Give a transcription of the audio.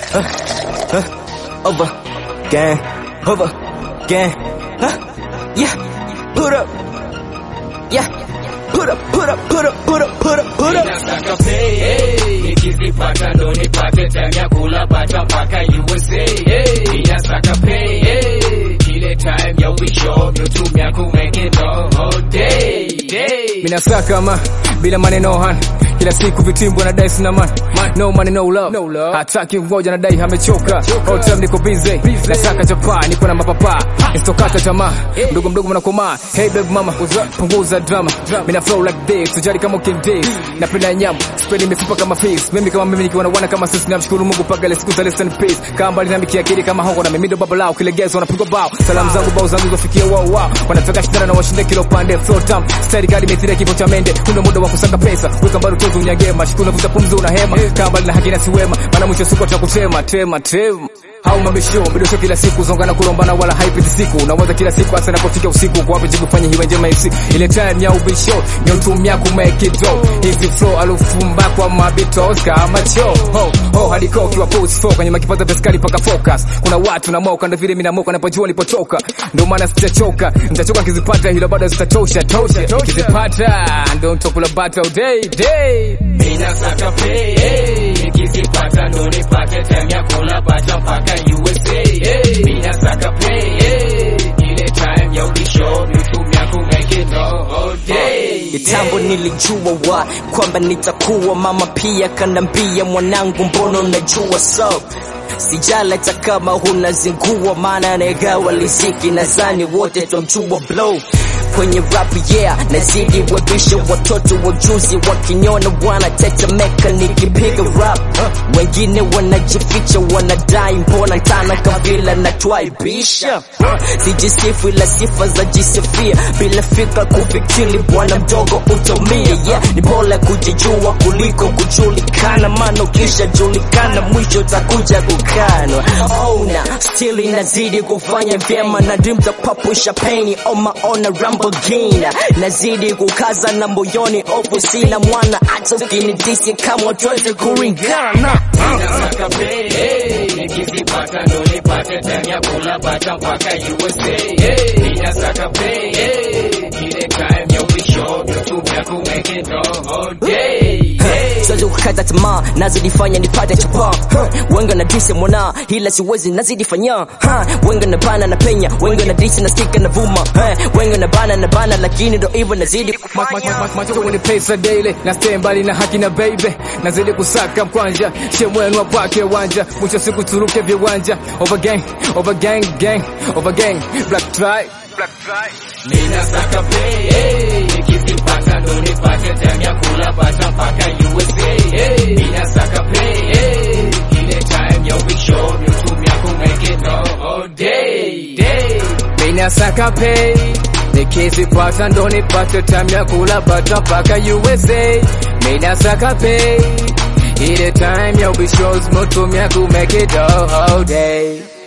uh, uh, over, gang, over, gang, huh? Yeah, put up, yeah, put up, put up, put up, put up, put up, put up. Nataka pay, hey. Nikizipata ndo nipate time ya kula bata mpaka USA. Hey. Nataka pay, hey. Ile time ya wisho mnatumia ku make it all day. day. minasaka ma bila maneno han kila siku vitimbwa na dai sina man no money no love, No love. hataki ngoja na dai amechoka all time niko busy nasaka chapa niko na mapapa istokata tamaa mdogo mdogo mnakomaa hey baby mama punguza drama mina flow like this sijali kama king day napenda nyama sipendi mifupa kama face mimi kama mimi nikiwa na wana kama sisi namshukuru Mungu paka ile siku za less than peace kama mbali na mikiakili kama hongo na mimi ndo baba lao kilegezo wanapigwa bao salamu zangu bao zangu zofikia wao wao wanataka shindana na washinde kilo pande flow tam style gari methira kifo cha mende kuna muda wa kusaka pesa weka mbali tozo unyagema shikuna vuta pumzi una hema kama mbali na hakina siwema maana mwisho siku atakutema tema tema au mabisho bidosho kila siku zongana kulombana wala haipiti siku unawaza kila siku hasa inapofika usiku kwa wapi jibu fanye hiwe njema MC ile time ya ubisho ni utumia ku make it go hivi flow alufumba kwa mabitos kama cho ho ho hadi kwa kiwa pose for kwenye makipaza beskali paka focus kuna watu na moka ndio vile mimi na moka napojua nilipotoka ndio maana sijachoka nitachoka kizipata hilo bado zitatosha tosha kizipata ndio mtokula bata all day day Ninasaka pay, hey. Nikizipata ndo nipate time ya kula bata mpaka USA. Hey. Ninasaka pay, hey. Ile time ya ubisho mnatumia ku make it all day. Kitambo nilijua wa kwamba nitakuwa mama, pia kanambia mwanangu, mbona unajua so sijala hata kama hunazingua, maana nagawa liziki, nadhani wote twamjua blow kwenye rap yeah, nazidi webisha watoto wajuzi wakiniona wanatetemeka nikipiga rap wengine wanajificha wanadai mbona ntana kabila natwaibisha sijisifu ila sifa za jisifia bila fikra kufikiri bwana mdogo utomia yeah, ni bora kujijua kuliko kujulikana maana ukishajulikana mwisho takuja kukanwa ona still inazidi kufanya vyema na dream za papusha peni oma ona Lamborghini nazidi kukaza na moyoni ofu sina mwana hata ukinidisi kama tuweze kuringana Ninasaka pay, hey. Nikizipata ndo nipate time ya kula bata mpaka USA. Hey. Ninasaka pay, hey. Ile time ya ubisho mnatumia ku make it all day. day. siwezi kukata tamaa nazidifanya nipate chapa huh. wengi wanadisi mwana ila siwezi nazidifanya huh. wengi wanabana na penya wengi wanadisi nasikika na vuma huh. wengi wanabana na bana lakini ndo hivyo nazidi kufanya macho ni pesa daily na stay mbali na haki na baby nazidi kusaka mkwanja shemwenwa kwake wanja mwisho siku turuke viwanja over gang over gang gang over gang black try black try Ninasaka pay, hey. Nikizipata ndo nipate time ya kula bata mpaka USA. Hey. Ninasaka pay, hey. Ile time ya ubisho mnatumia ku make it all day. day. minasaka pay nikizipata ndo nipate time ya kula bata mpaka USA minasaka pay ile time ya ubishozi motumia ku make it all day